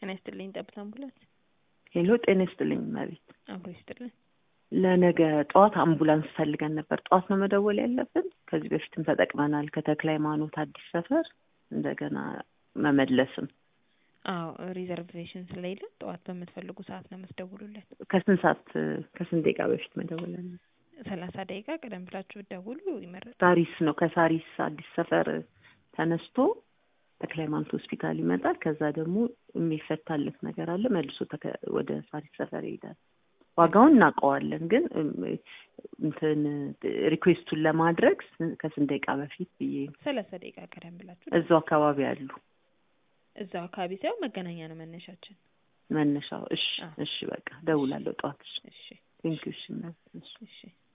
ጤና ይስጥልኝ። ጠብታ አምቡላንስ ሄሎ፣ ጤና ይስጥልኝ መቤት። አብሮ ይስጥልኝ። ለነገ ጠዋት አምቡላንስ ፈልገን ነበር። ጠዋት ነው መደወል ያለብን። ከዚህ በፊትም ተጠቅመናል። ከተክለ ሃይማኖት አዲስ ሰፈር እንደገና መመለስም። አዎ ሪዘርቬሽን ስለሌለ ጠዋት በምትፈልጉ ሰዓት ነው የምትደውሉልን። ከስንት ሰዓት ከስንት ደቂቃ በፊት መደወል ያለ? ሰላሳ ደቂቃ ቀደም ብላችሁ ብትደውሉ ይመረጣል። ሳሪስ ነው። ከሳሪስ አዲስ ሰፈር ተነስቶ ተክለ ሃይማኖት ሆስፒታል ይመጣል። ከዛ ደግሞ የሚፈታለት ነገር አለ። መልሶ ተከ- ወደ ሳሪስ ሰፈር ይሄዳል። ዋጋውን እናውቀዋለን፣ ግን እም፣ እንትን ሪኩዌስቱን ለማድረግ ስን- ከስንት ደቂቃ በፊት ብዬ ነው። ሰላሳ ደቂቃ ቀደም ብላችሁ እዛው አካባቢ አሉ እዛው አካባቢ ሳይሆን መገናኛ ነው መነሻችን። መነሻው። እሺ አዎ። እሺ፣ በቃ ደውላለሁ ጠዋት። እሺ እሺ ቴንኪው። እሺ እሺ እሺ